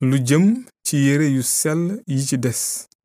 lu jëm ci yére yu sell yi ci des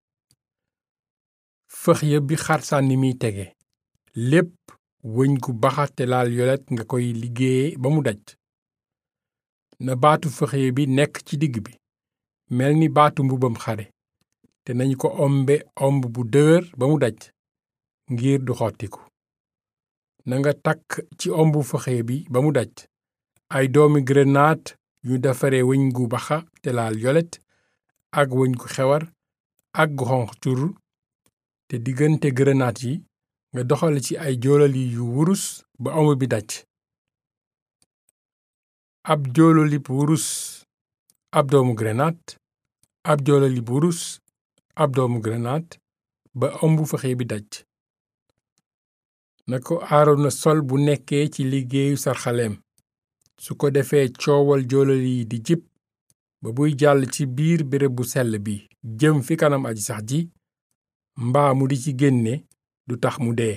fëx ya bi xarsànni miy tege lépp wëñ gu baxa te laal yolet nga koy liggéeye ba mu daj na baatu fëxye bi nekk ci digg bi mel ni baatu mbubam xare te nañu ko ombe omb bu dëgër ba mu daj ngir du xottiku nanga takk ci ombu fëxye bi ba mu daj ay doomi grenade yu defare wëñ gu baxa te laal yolet ak wëñ gu xewar ak gu xonq cur te diggante grenade yi nga doxale ci ay joolali yu wurus ba omb bi daj ab joololib wurus ab doomu grenade ab joololib wurus ab doomu grenade ba ombu fëxe bi daj na ko aarona sol bu nekkee ci liggéeyu sarxaleem su ko defee coowal joolali yi di jib ba buy jàll ci biir béréb bu sell bi jëm fi kanam aji sax ji mbaa mu di ci génne du tax mu dee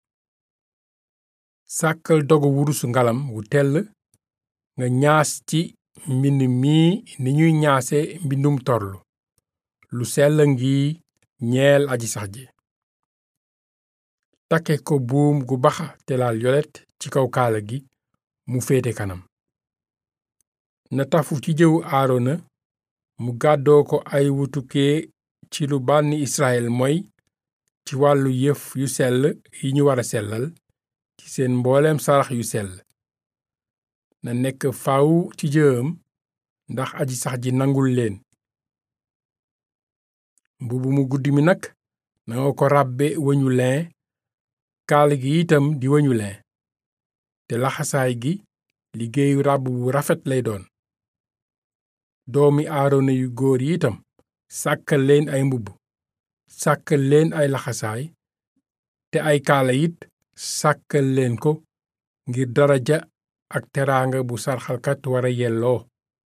sàkkal dogu wurusu ngalam wu tell nga ñaas ci mbind mii ni ñuy ñaase mbindum torlu lu sell ngi ñeel aji sax ji takke ko buum gu baxa te laal yolet ci kaw kaala gi mu féete kanam na tafu ci jëwu aarona mu gàddoo ko ay wutukee ci lu bànni israel moy ci wàllu yëf yu sell yi ñu wara sellal ci seen mbooleem sarax yu sell na nekk faw ci jëwam ndax aji sax ji nangul leen mbubu mu guddi mi nag nanga ko ràbbe wëñu lin kaal gi itam di wëñu lin te laxasaay gi liggéeyu ràbb bu rafet lay doon doomi aarona yu góor yi itam sàkkal leen ay mbubb sàkkal leen ay laxasaay te ay kaala it sàkkal leen ko ngir daraja ak teraanga bu sarxalkat wara yelloo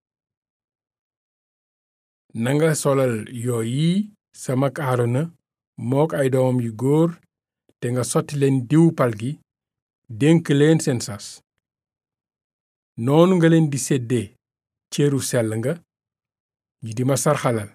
nanga solal yooyi sa mag aarona mook ay doomam yu góor te nga sotti leen diwu pal gi dénk leen seen sas noonu nga leen di séddee cëru sell nga ñi di ma sarxalal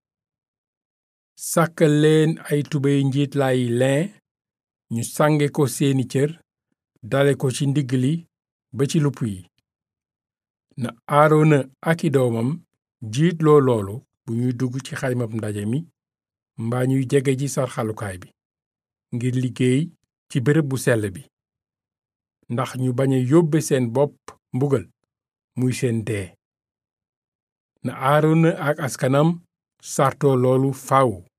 sàkkal leen ay tubéy njiitlaayi lin ñu sànge ko seeni cër dale ko ci ndigg li ba ci lupp yi na aarona ak i doomam jiitloo loolu bu ñuy dugg ci xaymab ndaje mi mbaa ñuy jege ci sarxalukaay bi ngir liggéey ci bërëb bu sell bi ndax ñu bañ a yóbbe seen bopp mbugal muy seen dee na aarona ak askanam sartoo loolu faw